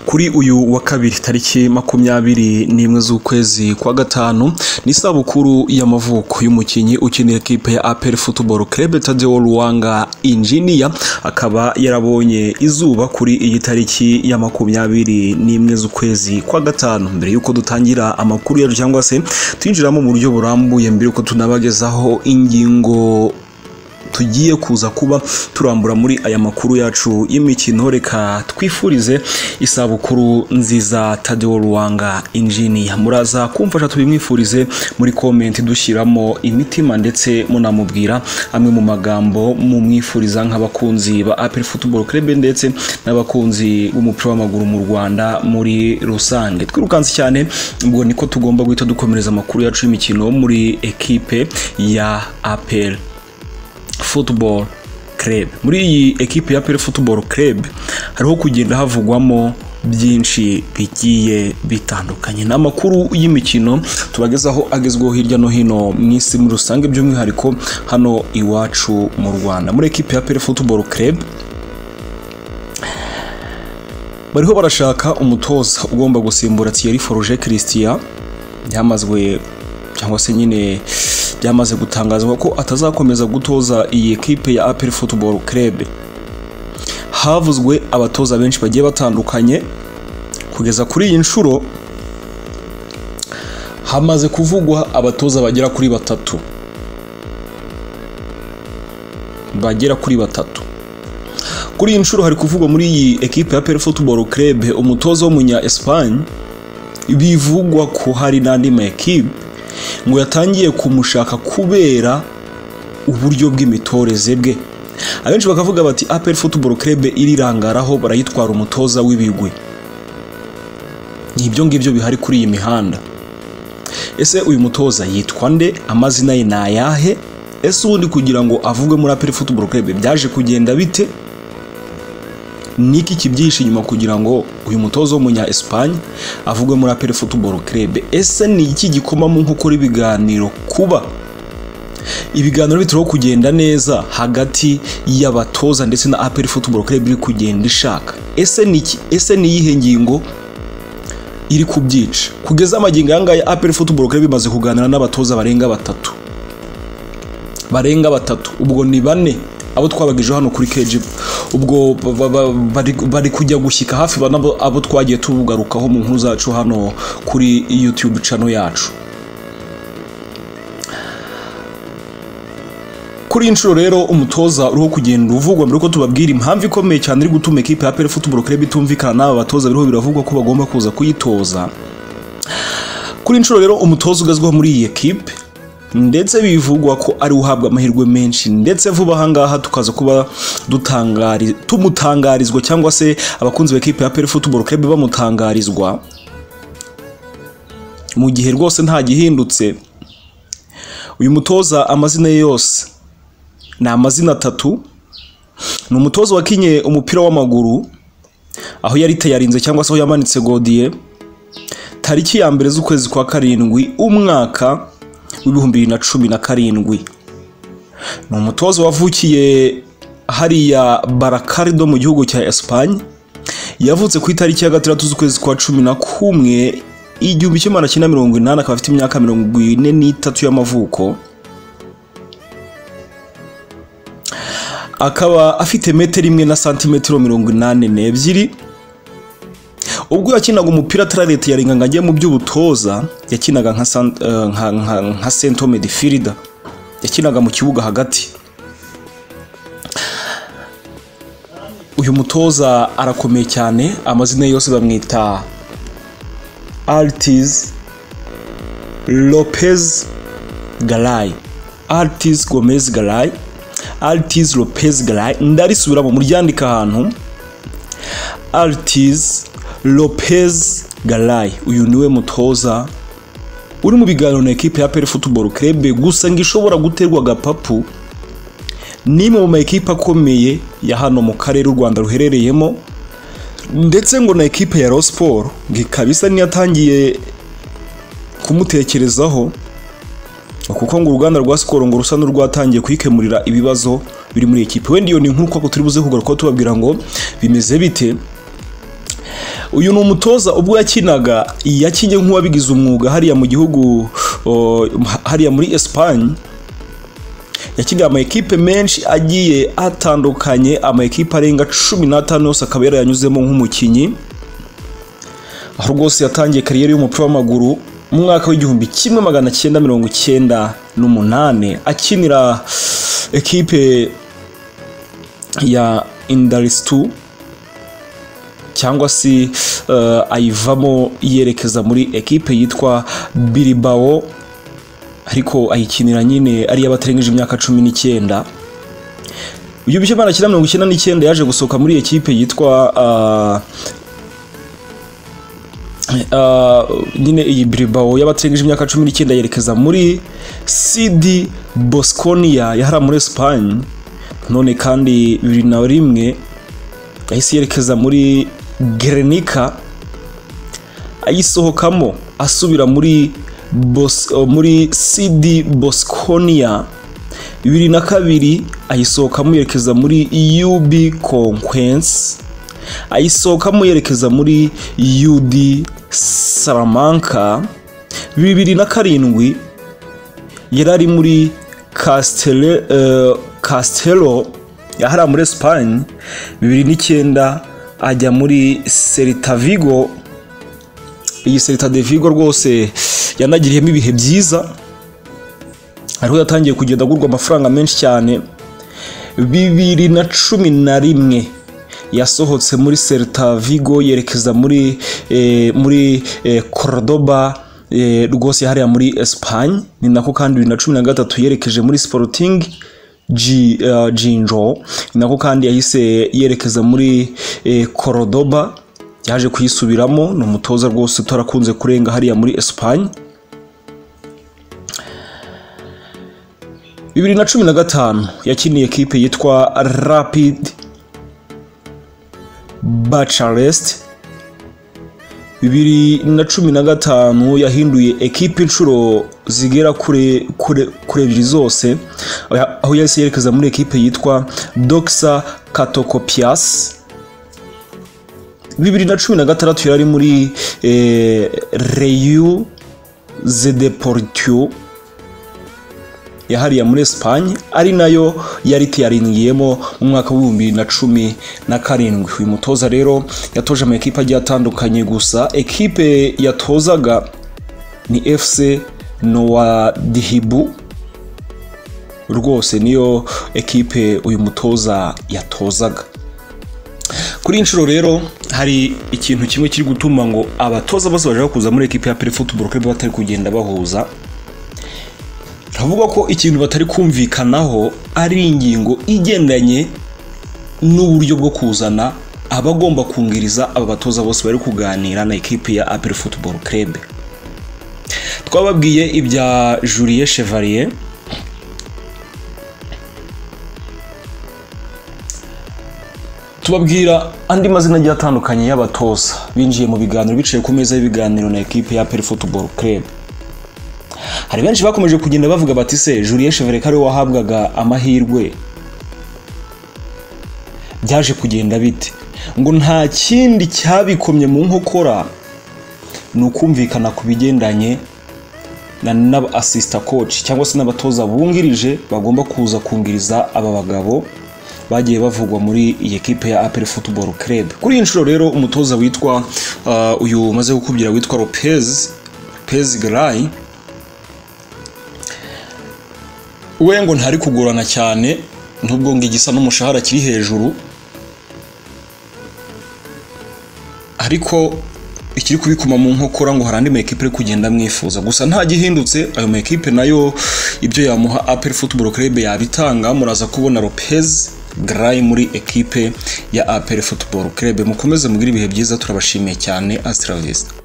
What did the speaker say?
kuri uyu wa kabiri tariki makumyabiri n'imwe z'ukwezi kwa gatanu ni isabukuru y'amavuko y'umukinnyi ukinira ekipe ya APR Football Club Tadeo Luwanga Engineer akaba yarabonye izuba kuri iyi tariki ya makumyabiri n'imwe z'ukwezi kwa gatanu mbere y'uko dutangira amakuru yacu cyangwa se twinjiramo mu buryo burambuye mbere y'uko tunabagezaho ingingo tugiye kuza kuba turambura muri aya makuru yacu y'imikino reka twifurize isabukuru nziza Tadeo Ruwanga Engineer muraza kumfasha tubimwifurize muri comment dushyiramo imitima ndetse munamubwira amwe mu magambo mumwifuriza nk'abakunzi ba APR Football Club ndetse n'abakunzi b'umupira w'amaguru mu Rwanda muri rusange twirukanse cyane ubwo niko tugomba guhita dukomereza amakuru yacu y'imikino muri ekipe ya APR football club muri iyi ekipe ya pere football club hariho kugenda havugwamo byinshi bigiye bitandukanye ni amakuru y'imikino tubagezaho agezweho hirya no hino mu isi muri rusange by'umwihariko hano iwacu mu rwanda muri ekipe ya pere football club bariho barashaka umutoza ugomba gusimbura thierry forge christian yamazwe cyangwa se nyine byamaze gutangazwa ko atazakomeza gutoza iyi ekipe ya APR Football Club havuzwe abatoza benshi bagiye batandukanye kugeza kuri iyi nshuro hamaze kuvugwa abatoza bagera kuri batatu bagera kuri batatu kuri iyi nshuro hari kuvugwa muri iyi ekipe ya APR Football Club umutoza w'umunya Espagne bivugwa ko hari n'andi makipe ngo yatangiye kumushaka kubera uburyo bw'imitoreze bwe abenshi bakavuga bati aperi futuboro kerebe irirangaraho barayitwara umutoza w'ibigwi ni ibyo ngibyo bihari kuri iyi mihanda ese uyu mutoza yitwa nde amazina ye ni ayahe ese ubundi kugira ngo avugwe muri aperi futuboro kerebe byaje kugenda bite niki kibyihishe inyuma kugira ngo uyu mutoza w'umunya Espagne avugwe muri APR Football Club ese ni iki gikoma mu nkokora ibiganiro kuba ibiganiro bituriho kugenda neza hagati y'abatoza ndetse na APR Football Club iri kugenda ishaka ese ni iki ese ni iyihe ngingo iri kubyica kugeza amagingo aya ngaya APR Football Club imaze kuganira n'abatoza barenga batatu barenga batatu ubwo ni bane abo twabagije hano kuri keji ubwo bari kujya gushyika hafi abo twagiye tugarukaho mu nkuru zacu hano kuri yutube cano yacu kuri iyi nshuro rero umutoza uriho kugenda uvugwa mbere yuko tubabwira impamvu ikomeye cyane iri gutuma ekipa ya peri futuboro kureba itumvikana n'aba batoza biriho biravugwa ko bagomba kuza kuyitoza kuri iyi nshuro rero umutoza ugezweho muri iyi ekipe ndetse bivugwa ko ari uhabwa amahirwe menshi ndetse vuba ahangaha tukaza kuba tumutangarizwa cyangwa se abakunzi b'ikipe ya peri futuboro kebe bamutangarizwa mu gihe rwose nta gihindutse uyu mutoza amazina ye yose ni amazina atatu ni umutoza wakinye umupira w'amaguru aho yari itayarinze cyangwa se aho yamanitse godiye tariki ya mbere z'ukwezi kwa karindwi umwaka w'ibihumbi bibiri na cumi na karindwi ni umutoza wavukiye hariya barakarido mu gihugu cya esipanye yavutse ku itariki ya gatandatu z'ukwezi kwa cumi na kumwe igihumbi kimwe magana cyenda mirongo inani akaba afite imyaka mirongo ine n'itatu y'amavuko akaba afite metero imwe na santimetero mirongo inani n'ebyiri ubwo yakinaga umupira atarareta yarenga ngo ajye mu by'ubutoza yakinaga nka sentome de firida yakinaga mu kibuga hagati uyu mutoza arakomeye cyane amazina yose bamwita aritizi lopez garayi aritizi gomez garayi aritizi lopez garayi ndarisubiramo muryandika ahantu aritizi Lopez Galay uyu niwe mutoza uri mu biganiro na ekipe ya Pele Football Club gusa ngo ishobora guterwa agapapu n'imwe mu makipe akomeye ya hano mu karere u Rwanda ruherereyemo ndetse ngo na ekipe ya Rayon ngo ikaba isa n'iyatangiye kumutekerezaho kuko ngo uruganda rwa Skol ngo rusa n'urwatangiye kuyikemurira ibibazo biri muri ekipe wenda iyo ni nk'uko turi buze kugaruka tubabwira ngo bimeze bite uyu ni umutoza ubwo yakinaga yakinnye nk'uwabigize umwuga hariya mu gihugu o, hariya muri esipanye yakiniye ama ekipe menshi agiye atandukanye ama ekipe arenga cumi n'atanu yose akaba yarayanyuzemo nk'umukinnyi aho rwose yatangiye kariyeri y'umupira w'amaguru mu mwaka w'igihumbi kimwe magana cyenda mirongo cyenda n'umunani akinira ekipe ya indarisitu cyangwa se uh, ayivamo yerekeza muri ekipe yitwa Bilbao ariko ayikinira nyine ari y'abatarengeje imyaka cumi n'icyenda uyu bishya imana cyenda mirongo icyenda n'icyenda yaje gusohoka muri ekipe yitwa uh, uh, nyine iyi Bilbao y'abatarengeje imyaka cumi n'icyenda yerekeza muri CD Bosconia yahara muri Espagne none kandi bibiri na rimwe yahise yerekeza muri Grenica ayisohokamo asubira muri Bos, muri CD Bosconia bibiri na kabiri ayisohokamo yerekeza muri UB Conquence ayisohokamo yerekeza muri UD Salamanca bibiri na karindwi yari ari muri Castelo, uh, Castelo yahariya muri Espagne bibiri n'icyenda ajya muri Celta Vigo iyi Celta de Vigo rwose yanagiriyemo ibihe byiza ariho yatangiye kugenda agurwa amafaranga menshi cyane bibiri na cumi na rimwe yasohotse muri Celta Vigo yerekeza muri eh, muri eh, Cordoba eh, rwose yahariya muri Espagne ni nako kandi bibiri na cumi na gatatu yerekeje muri Sporting jinjo ni nako kandi yahise yerekeza muri korodoba yaje kuyisubiramo ni umutoza rwose utarakunze kurenga hariya muri esipanye bibiri na cumi na gatanu yakiniye ekipe yitwa rapid bacarest bibiri na cumi na gatanu yahinduye ekipe inshuro zigera kure kure kure ebyiri zose aho yahise yerekeza muri ekipe yitwa doxa katokopias bibiri na cumi na gatandatu yari ari muri eh, reyu zedeportio yahariya muri esipanye ari nayo yari tiyarinigiyemo mu mwaka w'ibihumbi na cumi na karindwi uyu mutoza rero yatoje amakipe agiye atandukanye gusa ekipe yatozaga ni efuse nowa dihibu rwose niyo ekipe uyu mutoza yatozaga kuri inshuro rero hari ikintu kimwe kiri gutuma ngo abatoza bose bashaka kuza muri ekipe ya perefutuboro kuri batari kugenda bahuza turavuga ko ikintu batari kumvikanaho ari ingingo igendanye n'uburyo bwo kuzana abagomba kungiriza aba batoza bose bari kuganira na ekipi ya aperi futuboro kerebe twababwiye ibya juriye chevalier tubabwira andi mazina agiye atandukanye y'abatoza binjiye mu biganiro bicaye ku meza y'ibiganiro na ekipi ya aperi futuboro kerebe hari benshi bakomeje kugenda bavuga bati se Julien Chevalier ko ari wahabwaga amahirwe byaje kugenda bite ngo nta kindi cyabikomye mu nkokora ni ukumvikana ku bigendanye na asisita koci cyangwa se n'abatoza bungirije bagomba kuza kungiriza aba bagabo bagiye bavugwa muri iyi kipe ya aperi futuboro kerebe kuri iyi nshuro rero umutoza witwa uyu umaze gukubwira witwa Lopez Lopez garayi we ngo ntari kugorana cyane nubwo ngo igisa n'umushahara kiri hejuru ariko ikiri kubikoma mu nkokora ngo hari andi makipe ari kugenda amwifuza gusa nta gihindutse ayo makipe nayo ibyo yamuha aperi futuboro kerebe yabitanga muraza kubona Lopez garayi muri ekipe ya aperi futuboro kerebe mukomeze mugire ibihe byiza turabashimiye cyane asitaravisita